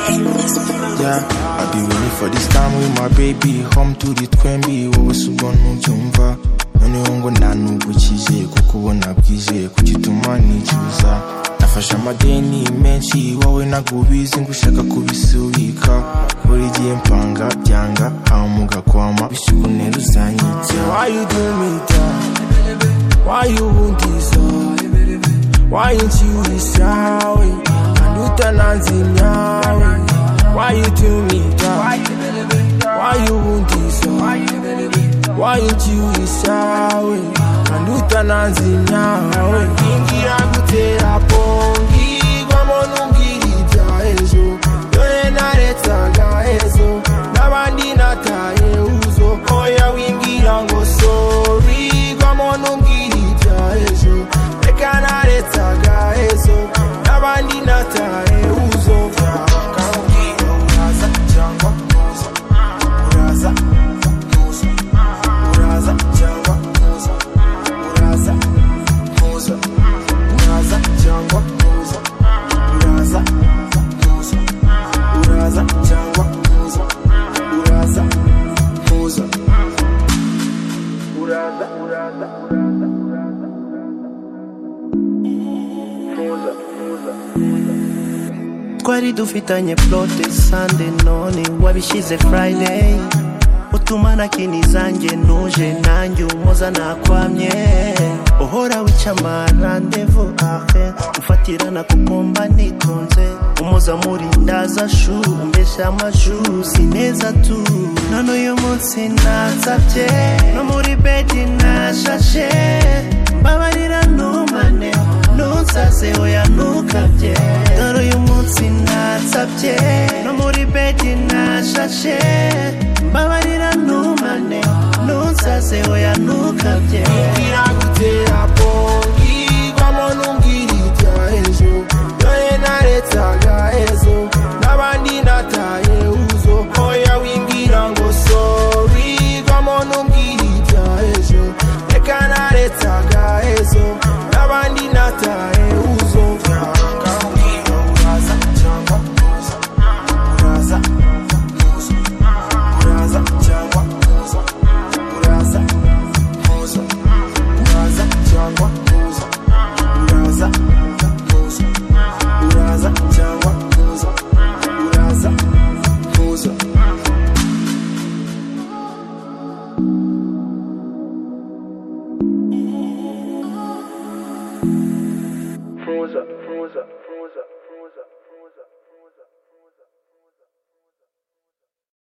Yeah, I've been waiting for this time with my baby. Home to the twembi, wowe si ubwonko ubyumva. Noneho ngo nta nubwo ucyizeye kuko ubona bwizeye ku gituma nicuza. Nafashe amadeni menshi wowe ntabwo ubizi ngo ushaka kubisubika. Buri gihe mpanga byanga hamuga kwama bisubune ruzanyitse. Why you do me down? Why you wound this up? Why ain't you sorry? Anduta nanzi nyawe Why you do me down? Why you won't deserve? Why ain't you sorry? Anduta nanzi nyawe Ingira gutera pongi Gwamonu ngiribya ejo Dore naretaga ejo N'abandi nataye uzo Oya wimbwira ngo sorry Gwamonu ngiribya ejo Reka naretaga ejo N'abandi nataye uzo Kambwira uraza cyangwa ntuza Uraza ntuza Uraza cyangwa ntuza Uraza ntuza Uraza cyangwa ntuza Uraza ntuza Uraza cyangwa ntuza Uraza ntuza Uraza uraza uraza uraza twari dufitanye plote sande none wabishyize friday utumana kini zanjye ntuje nanjye umuza nakwamye uhora wica amarandevu ahe ufatirana kuko mba nitonze umuza murindaza shu umbesha amaju si neza tu none uyu munsi nasabye no muri bedi nashashe mbabarira ntumane ntusaze oya ntukabye dore uyu munsi nasabye no muri bedi nashashe mbabarira ntumane ntusaze oya ntukabye Iragutera pongi Vamo nungirita ejo Yoye naretaga ejo N'abandi nataye uzo Oya wimbwira ngo sorry Vamo nungirita ejo Reka naretaga ejo N'abandi nataye uzo Kambwira uraza cyangwa ntuza Uraza ntuza Uraza cyangwa ntuza Uraza ntuza uraza cyangwa ntuza uraza ntuza uraza cyangwa ntuza uraza ntuza ntuza ntuza ntuza ntuza